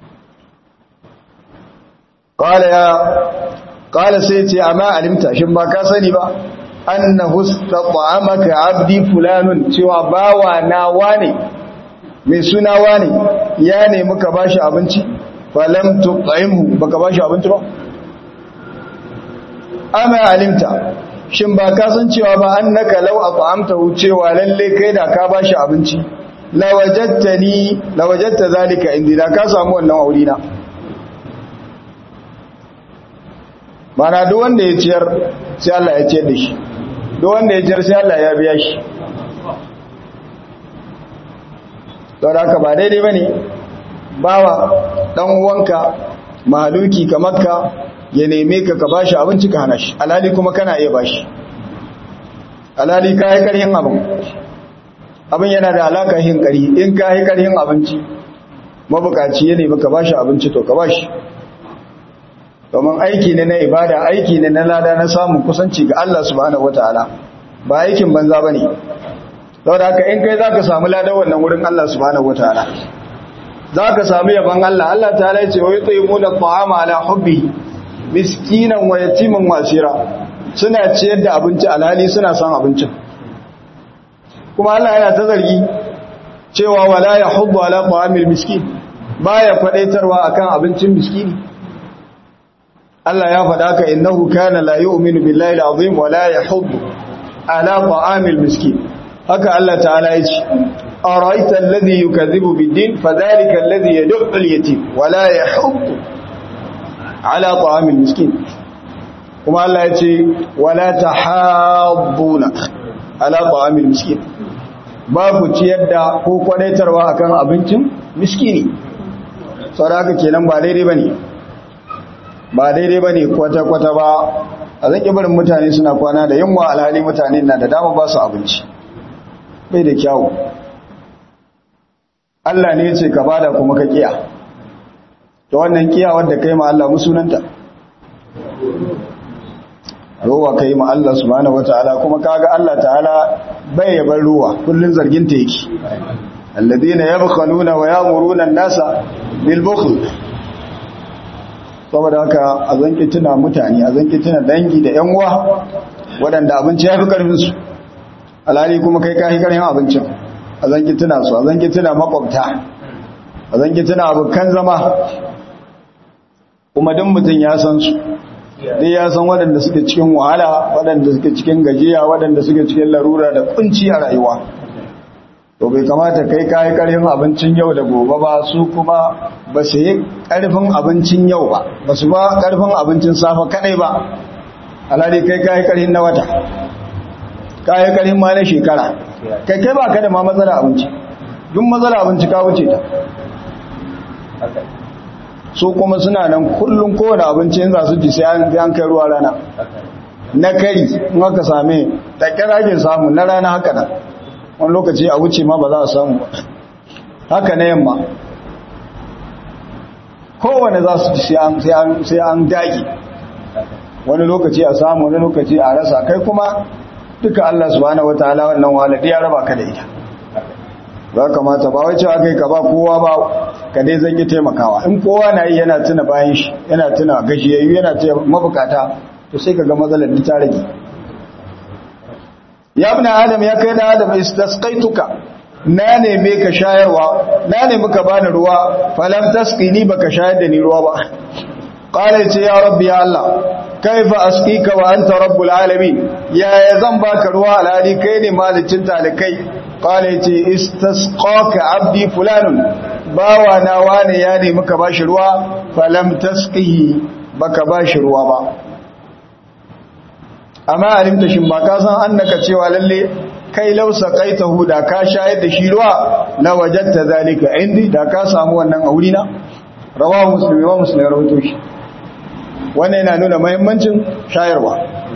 qala ya qala sai ce amma alimta shin ba ka sani ba annahu istat'amaka abdi fulanun cewa bawa na wane mai suna wane ya ne muka bashi abinci falam tu'imhu baka bashi abinci ba amma alimta shin ba ka san cewa ba annaka law at'amtahu cewa lalle kai da ka bashi abinci lawajadtani lawajadta zalika indi da ka samu wannan aurina mana duk wanda ya ciyar sai Allah ya ciyar da shi duk wanda ya ciyar sai Allah ya biya shi don haka ba daidai bane bawa dan uwanka mahaluki kamar ka ya neme ka ka bashi abinci ka hana shi alhali kuma kana iya bashi alhali ka yi karhin abin abin yana da alaka yin kari in ka yi karhin abinci mabukaci ya nemi ka bashi abinci to ka bashi domin aiki ne na ibada aiki ne na lada na samun kusanci ga Allah subhanahu wataala ba aikin banza bane saboda haka in kai zaka samu ladan wannan wurin Allah subhanahu wataala zaka samu yaban Allah Allah ta'ala ya ce wa yut'imuna at'ama ala hubbihi miskinan wa yatiman wasira suna ciyar da abinci alhali suna son abincin kuma Allah yana ta zargi cewa wala yahuddu ala ta'amil miskin baya fadaitarwa akan abincin miskini Allah ya faɗa ka innahu kana la yu'minu billahi al-azim wa la yahuddu ala ta'amil miskin haka Allah ta'ala ya ce araita alladhi yukadhibu bid-din fadhalika alladhi yad'u al-yatim wa la yahuddu ala ta'amil miskin kuma Allah ya ce wala tahabbuna ala ta'amil miskin babu ciyar da ko kwadaitarwa akan abincin miskini saboda kenan ba daidai bane ba daidai bane kwata kwata ba a zaki barin mutane suna kwana da yunwa alhali mutane na da dama ba su abinci bai da kyawu Allah ne ya ce ka bada kuma ka kiya to wannan kiya wanda kai ma Allah musunanta ruwa kai ma Allah subhanahu wataala kuma kaga Allah ta'ala bai yabar ruwa kullun zargin ta yake alladheena yabkhaluna wa ya'muruna an-nasa bil bukhl saboda haka a zanki tuna mutane a zanki tuna dangi da yan uwa waɗanda abinci ya fi karfin su alhali kuma kai kai karfin abincin a zanki tuna su a zanki tuna makwabta a zanki tuna abokan zama kuma duk mutum ya san su dai ya san waɗanda suke cikin wahala waɗanda suke cikin gajiya waɗanda suke cikin larura da kunci a rayuwa to bai kamata kai kayi ƙarfin abincin yau da gobe ba su kuma ba su yi ƙarfin abincin yau ba ba su ba ƙarfin abincin safa kaɗai ba alhali kai kayi ƙarfin na wata kayi ƙarfin ma na shekara kai kai ba ka da ma matsala abinci duk matsala abinci ka wuce ta su kuma suna nan kullum kowane abinci yin za su ci sai an kai ruwa rana na kari in aka same da ake samu na rana haka nan wani lokaci a wuce ma ba za a samu ba haka na yamma kowane za su ci sai an dagi wani lokaci a samu wani lokaci a rasa kai kuma duka Allah subhanahu wataala wannan wahala ya raba ka da ita ba kamata ba wai cewa kai ka ba kowa ba ka dai zan yi taimakawa in kowa na yi yana tuna bayan shi yana tuna gajiyayyu yana tuna mabukata to sai ka ga matsalar ta rage ya ibn adam ya kai da adam istasqaituka na neme ka shayarwa na nemi ka bani ruwa falam tasqini baka shayar da ni ruwa ba qala ce ya rabbi ya allah kaifa asqika wa anta rabbul alamin ya zan baka ruwa alhali kai ne malicin talikai qala ce istasqaka abdi fulanun bawa na wane ya nemi ka bashi ruwa falam tasqihi baka bashi ruwa ba amma alimta shin ba ka san annaka cewa lalle kai lausa qaitahu da ka shayar da shi ruwa la wajadta zalika indi da ka samu wannan aurina rawahu muslim wa muslim rawaito shi wannan yana nuna mahimmancin shayarwa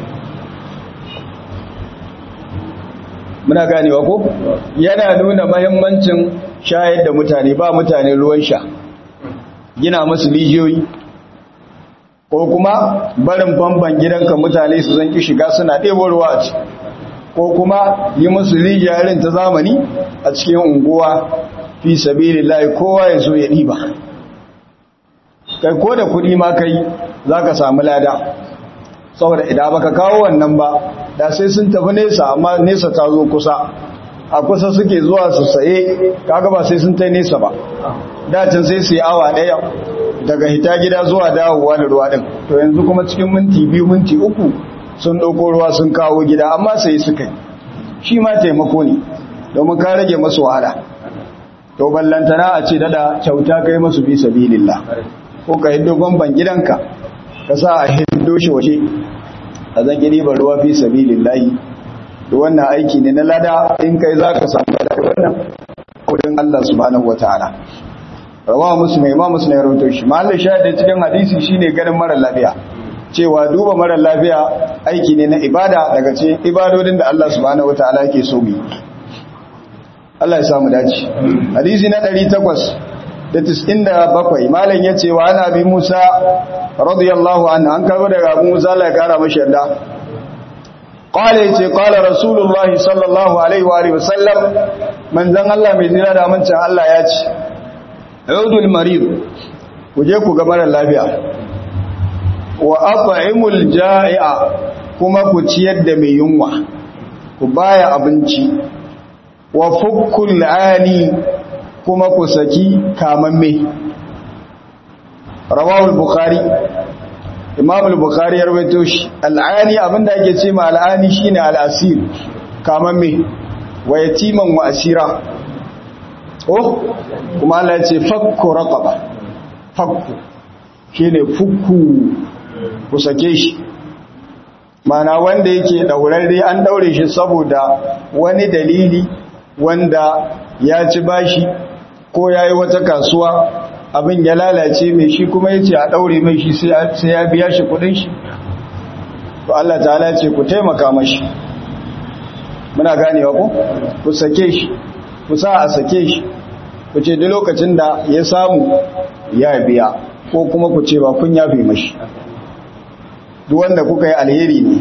muna ganewa ko yana nuna mahimmancin shayar da mutane ba mutane ruwan sha gina musu rijiyoyi ko kuma barin famban gidanka mutane su zanki shiga suna ɗebo ruwa a ci ko kuma yi musu rijiya irin ta zamani a cikin unguwa fi sabilillahi kowa ya zo ya ɗiba kai ko da kuɗi ma kai za ka samu lada saboda idan baka kawo wannan ba da sai sun tafi nesa amma nesa ta zo kusa a kusa suke zuwa su saye kaga ba sai sun ta nesa ba dacin sai su yi awa ɗaya daga hita gida zuwa dawowa da ruwa ɗin to yanzu kuma cikin minti biyu minti uku sun ɗauko ruwa sun kawo gida amma sai suka yi shi ma taimako ne domin ka rage masu wahala to ballantana a ce dada kyauta kai masu fi sabilillah ko ka hiddo bamban gidanka ka sa a hiddo shi waje a zan gini ba ruwa fi sabilillahi da wannan aiki ne na lada in kai za ka samu da wannan kudin Allah subhanahu wataala rawa muslim imam muslim ya rawaito shi mahallin shahidin cikin hadisi shine ganin mara lafiya cewa duba mara lafiya aiki ne na ibada daga cikin ibadodin da Allah subhanahu wataala yake so mu Allah ya samu dace hadisi na 897 malam yace wa ana bi Musa radiyallahu anhu an karbo daga Abu Musa Allah ya kara mashi yarda qala yace qala rasulullahi sallallahu alaihi wa alihi wasallam manzon Allah mai jira da amincin Allah ya ce udul marid ku je ku ga mara lafiya wa at'imul ja'i'a kuma ku ciyar da mai yunwa ku baya abinci wa fukkul ani kuma ku saki kamamme rawahul bukhari imam al-bukhari ya rawaito shi al'ani abinda ake ce ma al'ani shine al'asir kamamme wa yatiman wa asira oh kuma Allah ya ce fakku raqaba fakku shine fukku ku sake shi mana wanda yake daurarre an daure shi saboda wani dalili wanda ya ci bashi ko ya yi wata kasuwa abin ya lalace mai shi kuma ya ce a daure mai shi sai ya biya shi kudin shi to Allah ta'ala ce ku taimaka mashi muna ganewa ku ku sake shi ku sa a sake shi ku ce duk lokacin da ya samu ya biya ko kuma ku ce ba kun yafe mashi duk wanda kuka yi alheri ne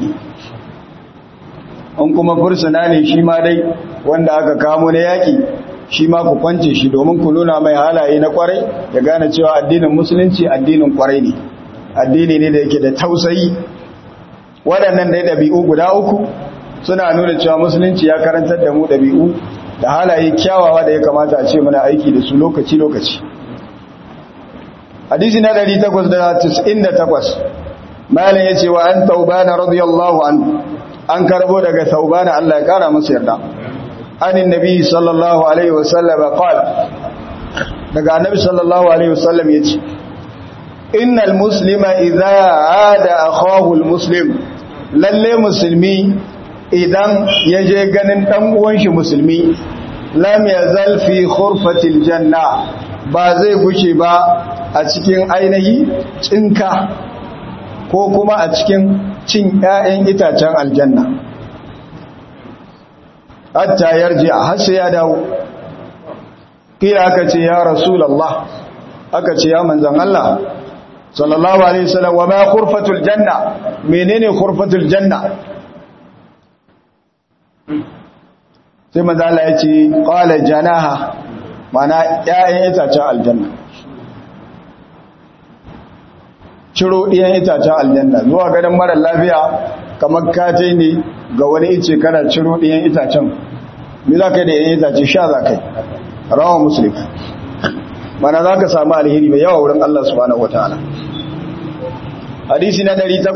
an kuma fursuna ne shi ma dai wanda aka kamo na yaƙi shi ma ku kwance shi domin ku nuna mai halaye na kwarai ya gane cewa addinin musulunci addinin kwarai ne addini ne da yake da tausayi waɗannan dai ɗabi'u guda uku suna nuna cewa musulunci ya karantar da mu ɗabi'u da halaye kyawawa da ya kamata a ce muna aiki da su lokaci-lokaci hadisi na 898 malam ya ce wa an taubana radiyallahu an an karbo daga taubana Allah ya kara masa yarda anin nabi sallallahu alaihi wasallam qala daga annabi sallallahu alaihi wasallam yace innal muslima idza aada akahu almuslim lalle musulmi idan yaje ganin dan uwan shi musulmi lam yazal fi khurfatil janna ba zai gushe ba a cikin ainihi cinka ko kuma a cikin cin ƴaƴan itacen aljanna hatta yarji a har sai ya dawo kira aka ce ya rasulullah aka ce ya manzon Allah sallallahu alaihi wasallam wa ma khurfatul janna menene khurfatul janna sai manzon Allah ya ce qala janaha mana ƴaƴan itacen aljanna ciro ɗiyan itacen aljanna zuwa gadon mara lafiya kamar kace ne ga wani ice kana ciro ɗiyan itacen me za ka yi da ɗiyan itace sha za ka yi rawa musulun mana za ka samu alheri mai yawa wurin Allah subhanahu wataala hadisi na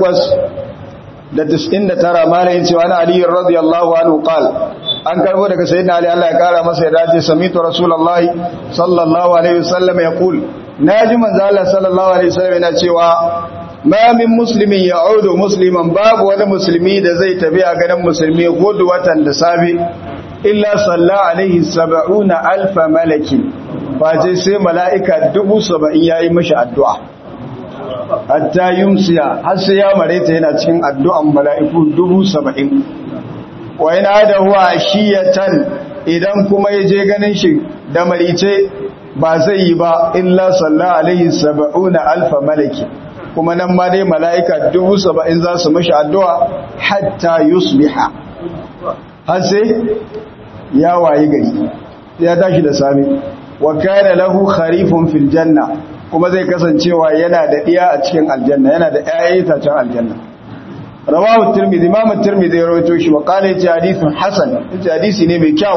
899 malayin cewa na aliyu radiyallahu anhu qal an karbo daga sayyidina ali Allah ya kara masa ya dace samitu rasulullahi sallallahu alaihi wasallam yaqul naji manzo Allah sallallahu alaihi wasallam yana cewa ma min muslimin ya'udu musliman babu wani musulmi da zai tafi a ganin musulmi gudu watan da safe illa salla alaihi sab'una alfa malakin face sai mala'ika dubu saba'in yayi mishi addu'a hatta yumsiya har sai ya mareta yana cikin addu'an mala'iku dubu saba'in wa yana da huwa shiyatan idan kuma ya je ganin shi da marice ba zai yi ba illa sallallahu alaihi saba'una alfa malaki kuma nan ma dai mala'ika dubu saba'in za su mashi addu'a hatta yusbiha har sai ya wayi gari ya tashi da sami wa kana lahu kharifun fil janna kuma zai kasancewa yana da iya a cikin aljanna yana da ƴaƴan itacen aljanna rawahu tirmidhi imam tirmidhi ya rawaito shi wa qala yace hadithun hasan yace hadisi ne mai kyau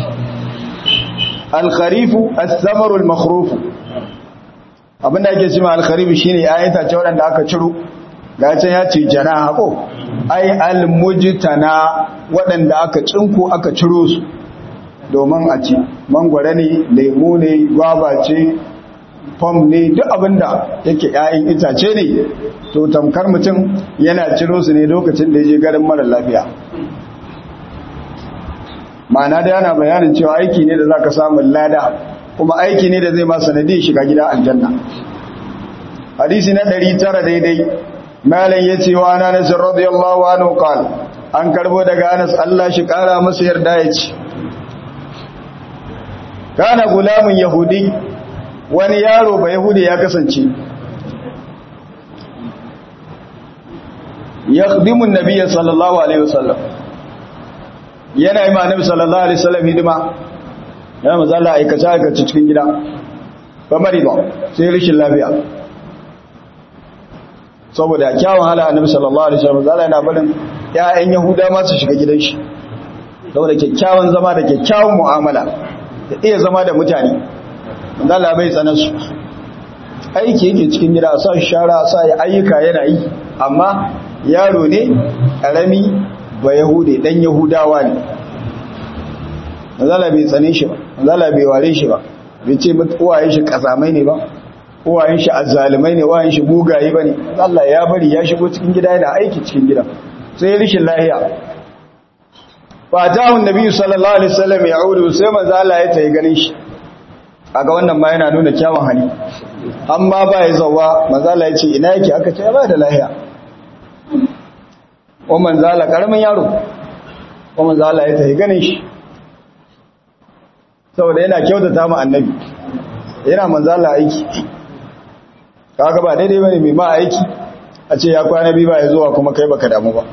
al kharifu as-samaru al makhruf abinda ake cewa al kharifu shine ƴaƴan itacen wanda aka ciro ga can ya ce janaha ko ai al mujtana waɗanda aka cinko aka ciro su domin a ci mangwara ne lemu ne gwaba ce fom ne duk abinda yake ‘ya'yan itace ne to tamkar mutum yana ciro su ne lokacin da ya je garin mara lafiya ma'ana da yana bayanin cewa aiki ne da za ka samun lada kuma aiki ne da zai ma sanadi shiga gida aljanna hadisi na ɗari tara daidai malam ya ce wa ana nasir radiyallahu anhu qal an karbo daga anas Allah shi kara masa yarda ya ce kana gulamun yahudi wani yaro ba yahudi ya kasance ya khdimun nabiyya sallallahu alaihi wasallam yana yi ma nabi sallallahu alaihi wasallam hidima yana mazala aikace aikace cikin gida ba mari ba sai rashin lafiya saboda kyawun hala annabi sallallahu alaihi wasallam zalla yana barin ƴaƴan yahuda ma su shiga gidan shi saboda kyakkyawan zama da kyakkyawan mu'amala da iya zama da mutane zalla bai tsana su aiki yake cikin gida a sa shara a sa ya ayyuka yana yi amma yaro ne ƙarami ba yahude dan yahudawa ne zalla bai tsane shi ba zalla bai ware shi ba bai ce uwayen shi kazamai ne ba uwayen shi azzalumai ne uwayen shi mugaye bane Allah ya bari ya shigo cikin gida yana aiki cikin gida sai rishin lahiya fa ta'un nabi sallallahu alaihi wasallam ya'udu sai manzo Allah ya tayi ganin shi kaga wannan ma yana nuna kyawun hali amma ba ya zawa manzo Allah ya ce ina yake aka ce ba da lahiya o manzo Allah karamin yaro o manzo Allah ya tayi ganin shi saboda yana kyautata mu annabi yana manzo Allah aiki kaga ba daidai bane mai ma aiki a ce ya kwana biyu ba ya zuwa kuma kai baka damu ba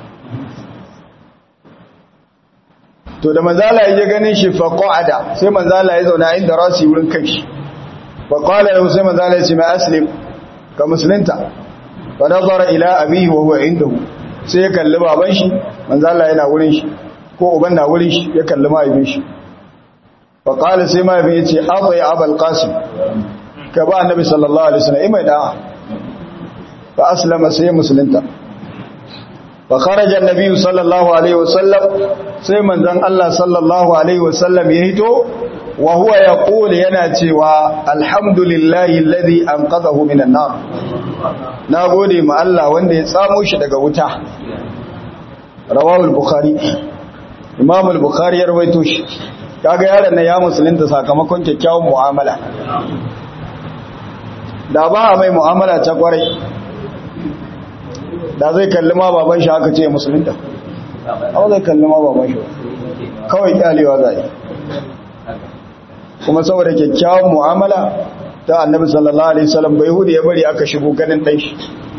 to da manzala ya ganin shi fa qa'ada sai manzala ya zauna inda rasi wurin kai shi fa qala lahu sai manzala ya ce ma aslim ka musulunta fa nazara ila abihi wa huwa indahu sai ya kalli baban shi manzala yana wurin shi ko uban na wurin shi ya kalli mahaifin shi fa qala sai mahaifin ya ce abai abul qasim ka ba annabi sallallahu alaihi wasallam imai da fa aslama sai musulunta fa kharaja annabi sallallahu alaihi wasallam sai manzon Allah sallallahu alaihi wasallam ya hito wa huwa yaqul yana cewa alhamdulillahi alladhi anqadhahu minan nar nagode ma Allah wanda ya tsamo shi daga wuta rawahu al-bukhari imam al-bukhari ya rawaito shi kaga yaron nan ya musulunta sakamakon kyakkyawan mu'amala da ba a mai mu'amala ta kwarai da zai kalli ma baban shi haka ce musulunta amma zai kalli ma baban shi kawai kyalewa zai kuma saboda kyakkyawan mu'amala ta annabi sallallahu alaihi wasallam bai hudu ya bari aka shigo ganin dan shi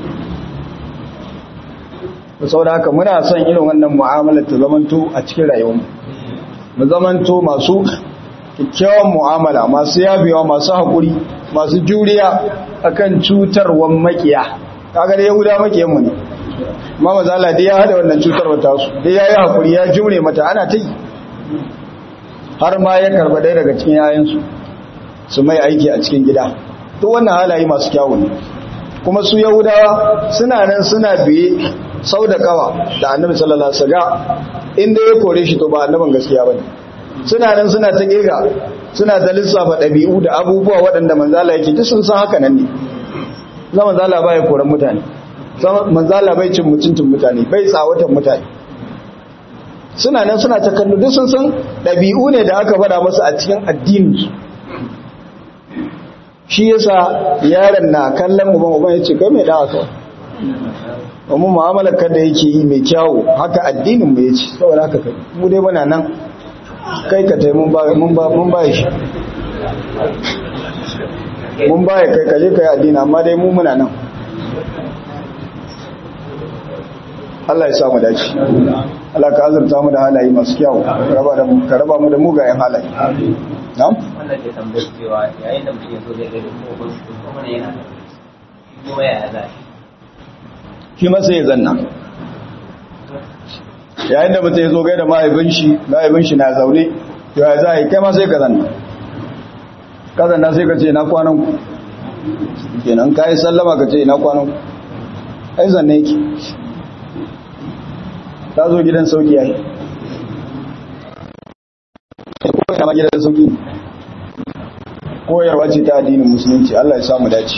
saboda haka muna son irin wannan mu'amala ta zamanto a cikin rayuwar mu zamanto masu kyakkyawan mu'amala masu yabewa masu haƙuri masu juriya akan cutarwan makiya kaga da yahuda makiyan mu ne amma mazala dai ya hada wannan cutarwa ta su dai yayi haƙuri ya jure mata ana ta yi har ma ya karba ɗaya daga cikin yayansu su mai aiki a cikin gida to wannan halaye masu kyawu ne kuma su yahudawa suna nan suna biye sau da kawa da annabi sallallahu alaihi wasallam inda ya kore shi to ba annaban gaskiya bane suna nan suna ta kirga suna ta lissafa ɗabi'u da abubuwa waɗanda manzala yake duk sun san haka nan ne za manzala ba ya koran mutane manzala bai cin mutuntun mutane bai tsawatan mutane suna nan suna ta kallo duk sun san ɗabi'u ne da aka faɗa masu a cikin addini shi yasa yaron na kallon uban uban ya ce kai mai dawa kawai domin mu'amalar kada yake yi mai kyawu haka addinin mu yace saboda haka kai mu dai muna nan kai ka tai mun ba mun ba mun ba shi mun ba kai kaje kai addini amma dai mu muna nan Allah ya sa mu dace Allah ka azurta mu da halaye masu kyawu raba da mu ka raba mu da mugayen halaye na'am wannan ke tambayar cewa yayin da mutum ya zo zai gani ko ko kuma ne yana kuma ya za shi ma sai ya zanna yayin da mutum ya zo gaida mahaifin shi mahaifin shi na zaune ya za a yi kai ma sai ka zanna ka zanna sai ka ce na kwanan ku kenan ka yi sallama ka ce na kwanan ku ai zanne yake ta zo gidan sauki yayi ko ya ma gidan sauki koyarwa ce ta addinin musulunci Allah ya samu dace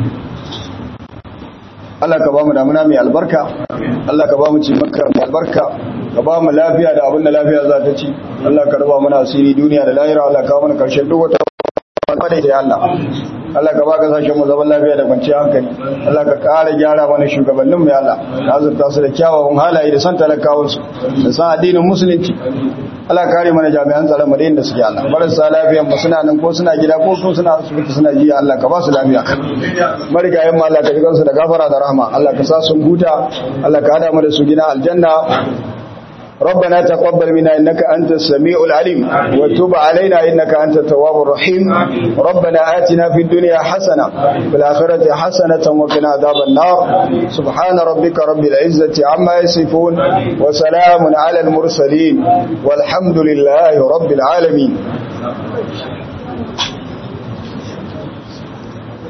Allah ka ba mu damuna mai albarka Allah ka ba mu cimaka mai albarka ka ba mu lafiya da abin da lafiya za ta ci Allah ka raba mana asiri duniya da lahira Allah ka mana karshen duk wata fada da Allah Allah ka ba ka sashen mu zaman lafiya da kwanciyar hankali Allah ka ƙara gyara mana shugabannin mu ya Allah ka azurta su da kyawawan halaye da san talakawan su da san addinin musulunci Allah kare mana jami'an tsaron mu da inda suke Allah marasa lafiyan mu suna nan ko suna gida ko ko suna asibiti suna jiya Allah ka ba su lafiya marigayen mu Allah ka ji kansu da gafara da rahama Allah ka sa sun huta Allah ka hada mu da su gina aljanna ربنا تقبل منا إنك أنت السميع العليم وتب علينا إنك أنت التواب الرحيم ربنا آتنا في الدنيا حسنة في الآخرة حسنة وقنا عذاب النار سبحان ربك رب العزة عما يصفون وسلام على المرسلين والحمد لله رب العالمين